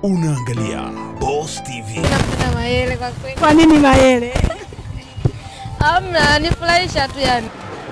Unaangalia Boss TV. Napenda Mayele kwa kweli. Kwa nini Mayele? Hamna, nifurahisha tu yani.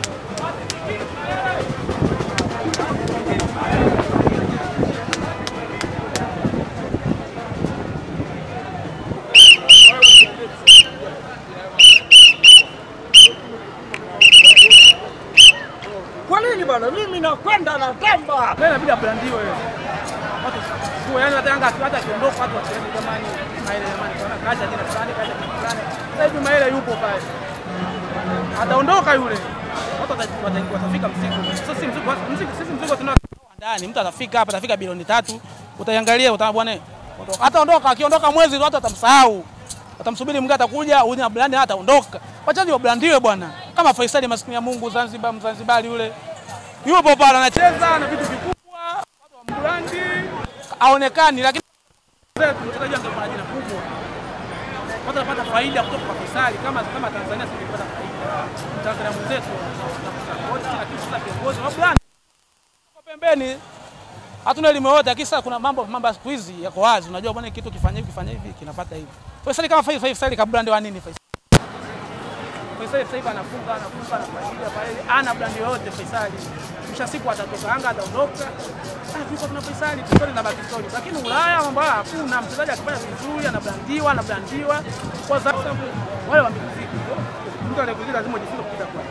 Kwa nini bwana? Mimi nakwenda na tamba. Wewe inabidi abrandiwe. Watu sio yani hata Yanga hata akiondoka watu waseme jamani Maele jamani kwa kaja jina fulani kaja jina fulani. Sasa hivi Maele yupo pale. Ataondoka yule. Watu wata- wata- watafika mzigo. Sasa si mzigo mzigo sisi mzigo tunao ndani. Mtu atafika hapa atafika bilioni tatu. Utaiangalia utaona bwana ondoka. Hata ondoka akiondoka mwezi watu watamsahau. Watamsubiri mwingine atakuja, huyu na brandi ataondoka. Wachaji wabrandiwe bwana. Kama Faisali maskini ya Mungu Zanzibar Mzanzibari yule. Yupo pale anacheza na vitu vikubwa, watu wa mbrandi aonekani, lakini zetu mchezaji angekuwa na jina kubwa. Watu wanapata faida kutoka kwa Faisali kama kama Tanzania sisi tunapata faida. Tanzania mwenzetu tunapata lakini sasa viongozi wa brandi kwa pembeni hatuna elimu yote, lakini sasa kuna mambo mambo ya siku hizi yako wazi. Unajua bwana, kitu kifanya hivi kifanya hivi kinapata hivi. Faisali kama Faisali Faisali kabrandi wa nini Faisali? Faisali sasa hivi anafunga anafunga anafaida pale, ana brandi yoyote Faisali. Kisha siku atatoka Yanga ataondoka. Ah, tuko tuna Faisali story na baki story. Lakini Ulaya mambo haya hakuna. Mchezaji akifanya vizuri anabrandiwa anabrandiwa kwa sababu wale wa muziki. Mtu anayekuzi lazima ujifunze kupita kwa.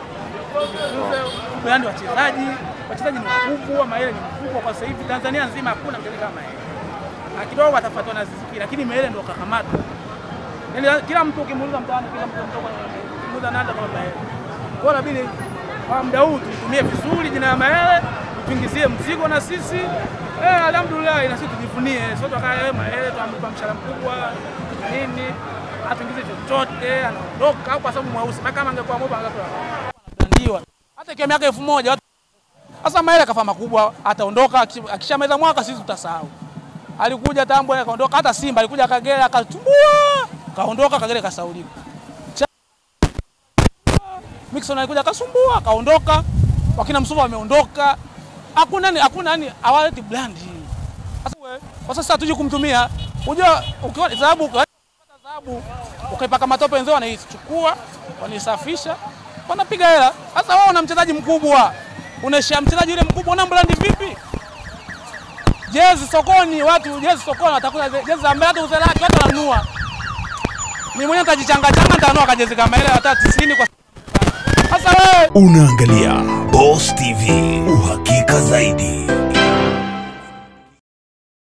Brandi wachezaji, wachezaji ni wakubwa, Mayele ni mkubwa kwa sasa hivi Tanzania nzima hakuna mchezaji kama Mayele. Na kidogo atafuatwa na Ziziki, lakini Mayele ndo kakamatwa. Yaani kila mtu ukimuuliza mtaani, kila mtu mtoka muda nanda kama Mayele. Kwa hiyo inabidi kwa muda huu tuitumie vizuri jina la Mayele, tuingizie mzigo na sisi. Eh, alhamdulillah na sisi tujivunie. Sio tukaa eh Mayele tuampa mshahara mkubwa nini? Atuingize chochote, anaondoka au kwa sababu mweusi. Na kama angekuwa mweupe angekuwa anabrandiwa. Hata ikiwa miaka elfu moja watu sasa Mayele kafa makubwa, ataondoka akish- akishamaliza mwaka sisi tutasahau. Alikuja Tambwe akaondoka, hata Simba alikuja Kagera akatumbua, kaondoka Kagera kasaulika. Mixon alikuja akasumbua, akaondoka. Wakina Msuva wameondoka. Hakuna ni hakuna yani hawaleti brand. Sasa wewe kwa sasa hatuji kumtumia. Unajua ukiwa dhahabu ukipata dhahabu ukaipaka matope wenzao wanaichukua, wanaisafisha, wanapiga hela. Sasa wewe una mchezaji mkubwa. Unaishia mchezaji yule mkubwa una brand vipi? Jezi sokoni, watu jezi sokoni watakuta ze- jezi za mbele hata uze laki watu wananunua. Mimi mwenyewe nitajichanga changa nitanunua kajezi kama ile hata 90 kwa sasa wewe Unaangalia Boss TV. Uhakika zaidi.